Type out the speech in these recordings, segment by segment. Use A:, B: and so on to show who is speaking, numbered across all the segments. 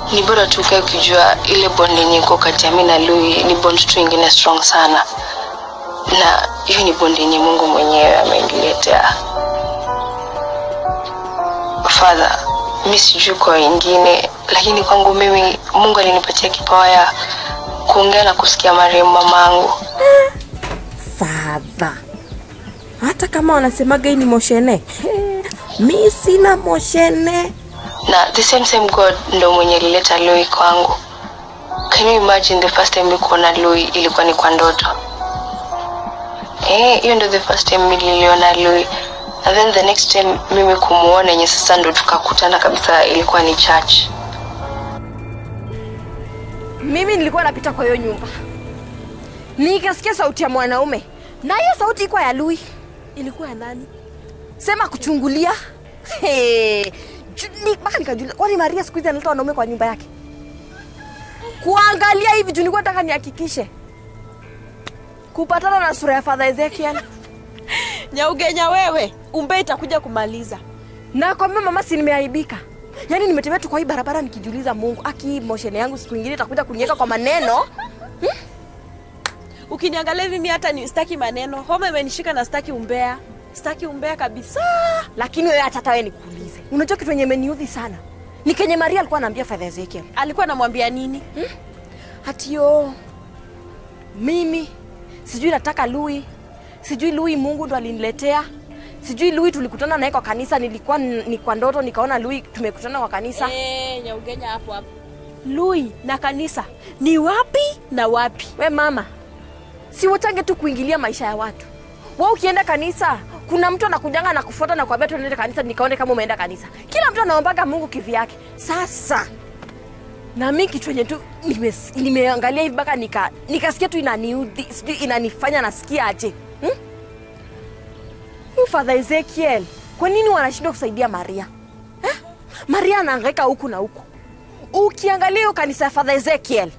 A: ni bora tu ukae ukijua ile bond yenye iko kati ya mi na lui ni bond tu ingine strong sana na hiyo ni bond yenye mungu mwenyewe ameniletea fadha mi sijui kwa wengine lakini kwangu mimi mungu alinipatia kipawa ya kuongea na kusikia marehemu mamangu
B: fadha hata kama wanasemaga hii ni moshene He, mi sina moshene
A: na the same same god ndo mwenye alileta lui kwangu can you imagine the first time mi kuona lui ilikuwa ni kwa ndoto Eh, hiyo ndo the first time mi niliona lui and then the next time mimi kumuona yenye sasa ndo tukakutana kabisa ilikuwa ni church
B: mimi nilikuwa napita kwa hiyo nyumba nikasikia sauti ya mwanaume na hiyo sauti ikuwa ya lui
C: ilikuwa ya nani
B: sema kuchungulia He, ju- ni- mpaka nikajulia kwani maria siku hizi analeta wanaume kwa nyumba yake kuangalia hivi juu nilikuwa nataka nihakikishe kupatana na sura ya fadha ezekiel
C: nyaugenya wewe umbe itakuja kumaliza
B: na kwambia mama si nimeaibika yaani nimetembea tu kwa hii barabara nikijiuliza mungu aki moshene yangu siku ingine itakuja kuniweka kwa maneno
C: ukiniangalia hivi mi hata ni staki maneno homa imenishika na staki umbea staki umbea kabisa
B: lakini wewe hata hata wewe nikuulize unajua kitu yenye imeniudhi sana ni kenye maria alikuwa anaambia fadha ezekiel
C: alikuwa anamwambia nini
B: hatio mimi sijui nataka lui sijui lui mungu ndo aliniletea sijui lui tulikutana naye kwa kanisa nilikuwa n- ni kwa ndoto nikaona lui tumekutana kwa kanisa
C: Eh, nyaugenya hapo hapo lui na kanisa ni wapi na wapi
B: we mama si wachange tu kuingilia maisha ya watu wa ukienda kanisa kuna mtu anakujanga na kufuata na kuambia tuende kanisa nikaone kama umeenda kanisa kila mtu anaombaga mungu kivi yake sasa na mi kitu enye tu nimes- nimeangalia hivi mpaka nika- nikasikia tu inaniudhi sijui inanifanya nasikia aje hmm? Huyu father ezekiel kwa nini wanashindwa kusaidia maria eh? maria anaangaika huku na huku ukiangalia hiyo kanisa ya father ezekiel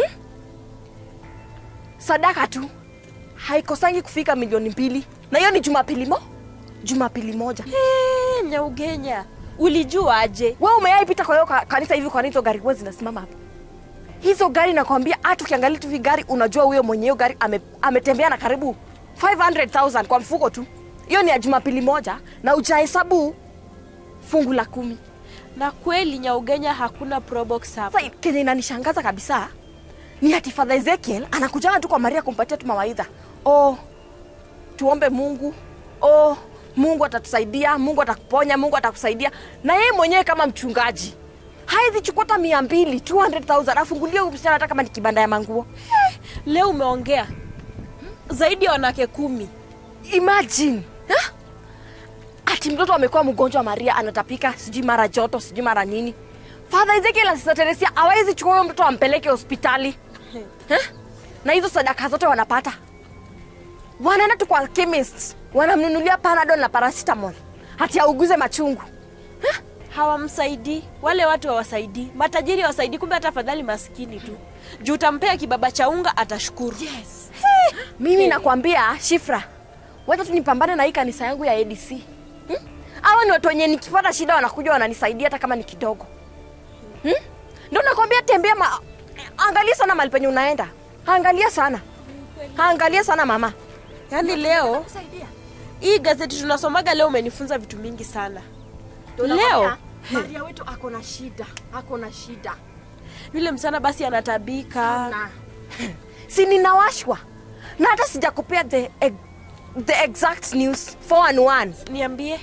B: sadaka tu haikosangi kufika milioni mbili na hiyo ni jumapili mo jumapili moja
C: Eh, nyaugenya ulijua aje
B: we umeaipita kwa hiyo ka- kanisa hivi kwani hizo gari huwa zinasimama hapo hizo gari nakwambia hata ukiangalia tu hivi gari unajua huyo mwenye hiyo gari ame, ametembea na karibu 500000 kwa mfuko tu hiyo ni ya jumapili moja na ujahesabu fungu la kumi
C: na kweli nyaugenya hakuna probox hapa
B: sasa kenye inanishangaza kabisa ni ati father ezekiel anakujanga tu kwa maria kumpatia tu mawaidha oh, tuombe mungu oh, mungu atatusaidia mungu atakuponya mungu atakusaidia na yeye mwenyewe kama mchungaji hawezi chukua hata mia mbili 200000 afungulie huyu msichana hata kama ni kibanda ya manguo
C: leo umeongea zaidi ya wanawake kumi
B: imagine ha? ati mtoto amekuwa mgonjwa maria anatapika sijui mara joto sijui mara nini fadha ezekiel na Sister teresia awezi chukua huyo mtoto ampeleke hospitali ha? na hizo sadaka zote wanapata wanaenda tu kwa chemist wanamnunulia panadol na paracetamol hati auguze machungu
C: hawamsaidii wale watu hawasaidii matajiri hawasaidii kumbe hata afadhali maskini tu juu utampea kibaba cha unga atashukuru yes.
B: mimi nakwambia shifra wacha tu nipambane na hii kanisa yangu ya adc hmm? awa ni watu wenye nikipata shida wanakuja wananisaidia hata kama ni kidogo hmm? ndo nakwambia tembea ma... angalia sana mali penye unaenda angalia sana angalia sana mama
C: yaani leo hii gazeti tunasomaga leo umenifunza vitu mingi sana leo
B: maria wetu ako na shida ako na shida
C: yule msichana basi anatabika
B: na si ninawashwa na hata sijakupea the, ex- the exact news 411
C: niambie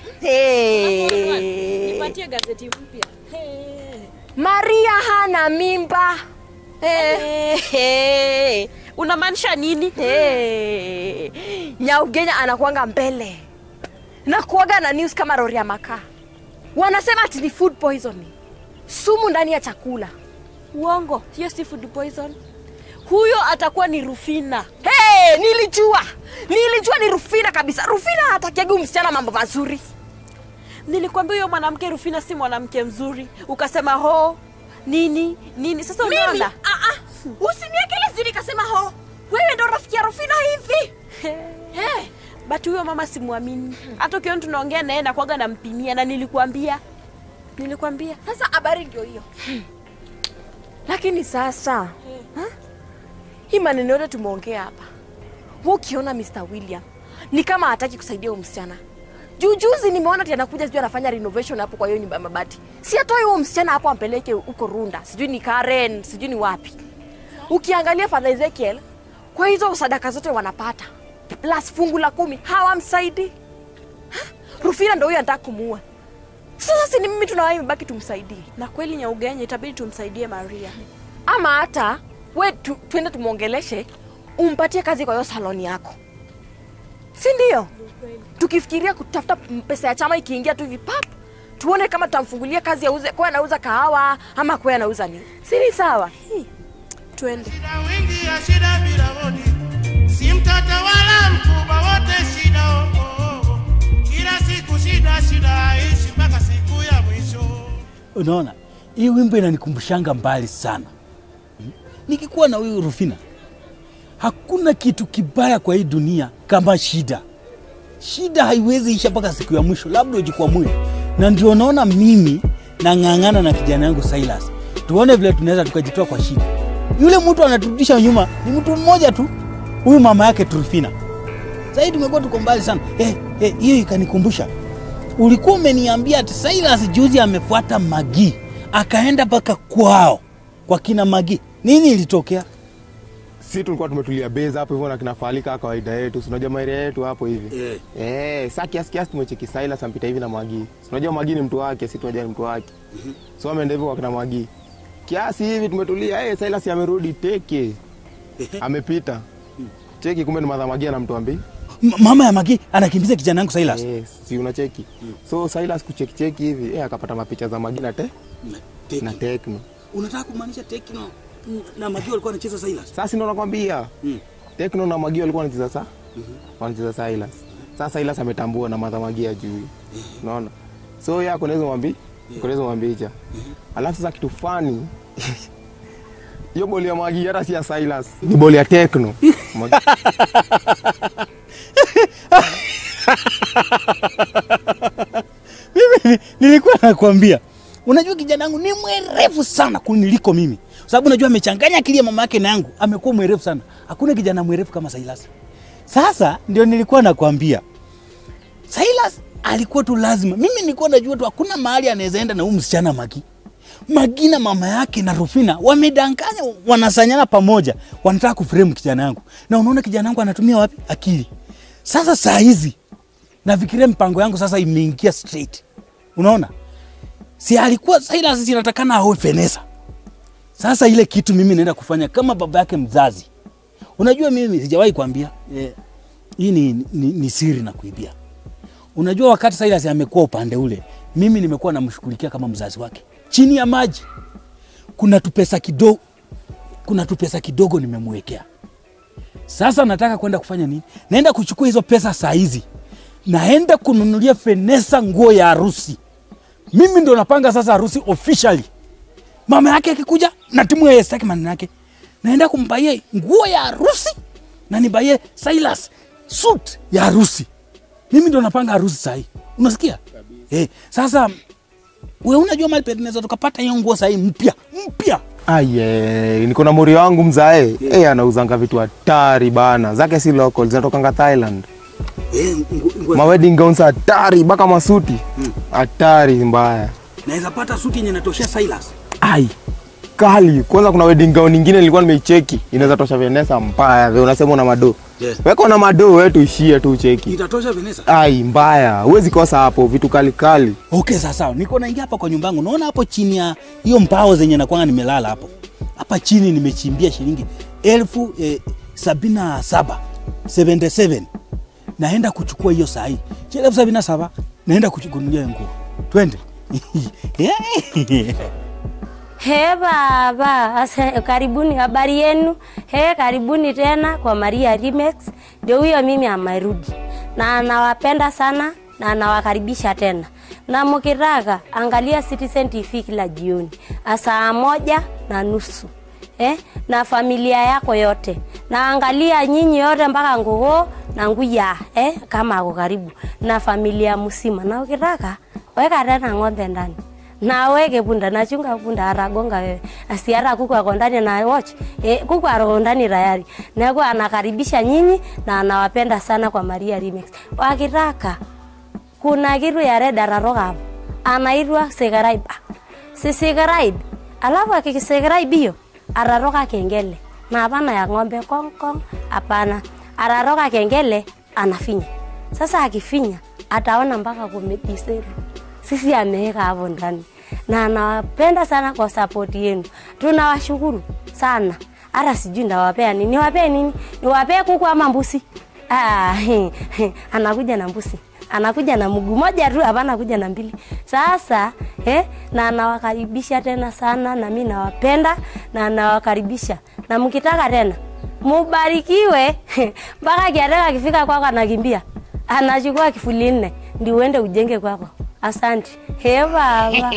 B: hey.
C: nipatie gazeti mpya Hey.
B: maria hana mimba hey.
C: Hey, hey. unamaanisha nini
B: hey. nyaugenya anakuanga mbele na kuaga na news kama rori ya makaa wanasema ati ni food poisoning sumu ndani ya chakula
C: uongo hiyo si food poison huyo atakuwa ni rufina
B: hey, nilijua nilijua ni rufina kabisa rufina hatakiagi msichana mambo mazuri
C: nilikwambia huyo mwanamke rufina si mwanamke mzuri ukasema ho nini nini sasa
B: mimi
C: unaona
B: ah, ah, usiniekele sijui nikasema ho wewe ndo rafiki ya rufina hivi hey.
C: but huyo mama simwamini hata ukiona tunaongea naye nakwaga nampimia na nilikuambia nilikwambia
B: sasa habari ndio hiyo lakini sasa ha? hii maneno yote tumeongea hapa wa ukiona Mr. William ni kama hataki kusaidia huyo msichana juu juzi nimeona ati anakuja sijui anafanya renovation hapo kwa hiyo nyumba ya mabati si atoe huyo msichana hapo ampeleke huko Runda sijui ni Karen sijui ni wapi ukiangalia Father Ezekiel kwa hizo sadaka zote wanapata plus fungu la kumi hawamsaidi Ha? Rufina ndo huyo anataka kumuua sasa si ni mimi tunawai imebaki tumsaidie
C: na kweli nyaugenye itabidi tumsaidie maria
B: ama hata we tu, tuende tumwongeleshe umpatie kazi kwa hiyo saloni yako si ndio tukifikiria kutafuta m- pesa ya chama ikiingia tu hivi pap tuone kama tutamfungulia kazi auze kwa anauza kahawa ama kwa anauza nini si ni sawa
C: twende
D: Shida wingi ya shida bila bodi, si mtoto wala mkubwa, wote shida oh, oh, oh. Kila siku shida shida, ishi mpaka siku ya mwisho.
E: Unaona, hii wimbo inanikumbushanga mbali sana. Hmm? Nikikuwa na huyu Rufina, hakuna kitu kibaya kwa hii dunia kama shida. Shida haiwezi isha mpaka siku ya mwisho, labda ujikwamue. Na ndio naona mimi nang'ang'ana na kijana yangu Silas, tuone vile tunaweza tukajitoa kwa shida. Yule mtu anaturudisha nyuma ni mtu mmoja tu, huyu mama yake Rufina. Sasa tumekuwa tuko mbali sana. Eh, eh, hiyo ikanikumbusha ulikuwa umeniambia ati Silas juzi amefuata Magi akaenda mpaka kwao kwa kina Magi. Nini ilitokea?
F: si tulikuwa tumetulia base hapo hivyo na kinafalika kawaida yetu, si unajua maeria yetu hapo hivi
E: Eh.
F: eh. Saa kiasi kiasi tumecheki Silas ampita hivi na Magi, si unajua Magi ni mtu wake, si tunajua ni mtu wake, so ameenda hivyo kwa kina Magi kiasi hivi tumetulia. Eh, Silas amerudi teke, amepita cheki, kumbe ni madha Magi anamtuambia
E: M- mama ya Magi anakimbiza kijana yangu Silas.
F: eh, si unacheki so Silas kucheki cheki hivi eh, akapata mapicha za Magi na te na Tekno.
E: Unataka kumaanisha Tekno na Magi walikuwa wanacheza Silas?
F: Sasa ndo nakwambia
E: Mm.
F: Tekno na Magi walikuwa wanacheza sa wanacheza Silas. Sasa Silas ametambua na madha Magi ajui. Unaona? So yeye akonaweza mwambi, akonaweza mwambicha. Alafu sasa kitu fani hiyo boli ya Magi hata si ya Silas, ni boli ya Tekno. Magi-
E: mimi nilikuwa nakwambia, unajua kijana yangu ni mwerevu sana kuniliko mimi, Kwa sababu unajua amechanganya akili ya mama yake na yangu, amekuwa mwerevu sana. Hakuna kijana mwerevu kama Silas. Sasa ndio nilikuwa nakwambia Silas alikuwa tu lazima, mimi nilikuwa najua tu hakuna mahali anaweza enda na huyu msichana Magi. Magi na mama yake na Rufina wamedanganya, wanasanyana pamoja, wanataka kuframe kijana yangu, na unaona kijana yangu anatumia wapi akili. Sasa saa hizi nafikiria mpango yangu sasa imeingia straight. Unaona, si alikuwa Silas sinatakana aoe Fenesa. Sasa ile kitu mimi naenda kufanya kama baba yake mzazi. Unajua mimi sijawahi kuambia eh, hii ni, ni, ni siri na kuibia. Unajua wakati Silas amekuwa upande ule, mimi nimekuwa namshughulikia kama mzazi wake chini ya maji. Kuna tupesa kidogo, kuna tupesa kidogo nimemwekea. Sasa nataka kwenda kufanya nini? Naenda kuchukua hizo pesa saa hizi, naenda kununulia Fenesa nguo ya harusi. Mimi ndo napanga sasa harusi officially. Mama yake akikuja na timu ya staki maneno yake, naenda kumbaie nguo ya harusi na nibaie Silas suit ya harusi. Mimi ndo napanga harusi sahi, unasikia? Eh, sasa we unajua mali penaweza tukapata hiyo nguo sahi mpya mpya
F: Aye, niko na mori wangu mzae. Eh, anauzanga vitu hatari bana. Zake si local, zinatokanga Thailand.
E: eh,
F: Ma wedding gowns hatari mpaka masuti. Hatari mbaya.
E: naweza pata suti yenye natoshea Silas.
F: Ai. Kali. Kwanza kuna wedding gown nyingine nilikuwa nimeicheki. Inaweza tosha Vanessa mbaya. Wewe unasema una mado.
E: Yes.
F: Weka na mado wewe tuishie tu cheki.
E: Itatosha Vanessa?
F: Ai, mbaya. Huwezi kosa hapo vitu kali kali.
E: Okay, sawa sawa. Niko naingia hapa kwa nyumba yangu. Naona hapo chini ya hiyo mbao zenye nakwanga nimelala hapo. Hapa chini nimechimbia shilingi elfu eh, sabini na saba 77 naenda kuchukua hiyo saa hii Shilingi elfu sabini na saba naenda kuchukunulia hiyo nguo. Twende.
G: He baba, asa, karibuni, habari yenu? He, karibuni tena kwa Maria Remix. Ndio huyo mimi amerudi, na anawapenda sana na anawakaribisha tena, na mkitaka angalia Citizen TV kila jioni saa moja na nusu eh, na familia yako yote, na angalia nyinyi yote mpaka ngugo na nguya eh, kama ako karibu na familia mzima, na ukitaka weka tena ng'ombe ndani naweke punda nachunga punda aragonga wewe asiara kuku ako ndani na watch e, kuku ako ndani tayari neku anakaribisha nyinyi na anawapenda sana kwa Maria Remix wakitaka kuna kitu ya red araroka hapo anaitwa subscribe Ah, si subscribe alafu akisubscribe hiyo araroka kengele na hapana ya ng'ombe kong kong hapana araroka kengele anafinya sasa akifinya ataona mpaka kumediseri sisi ameweka hapo ndani na anawapenda sana kwa support yenu tunawashukuru sana hata sijui ndawapea nini niwapee nini niwapee kuku ama mbusi ah, anakuja na mbusi anakuja na mguu moja tu hapana kuja na mbili sasa eh, na anawakaribisha tena sana na mi nawapenda na anawakaribisha na mkitaka tena mubarikiwe mpaka kiateka akifika kwako anakimbia anachukua kifuli nne ndi uende ujenge kwako asante he baba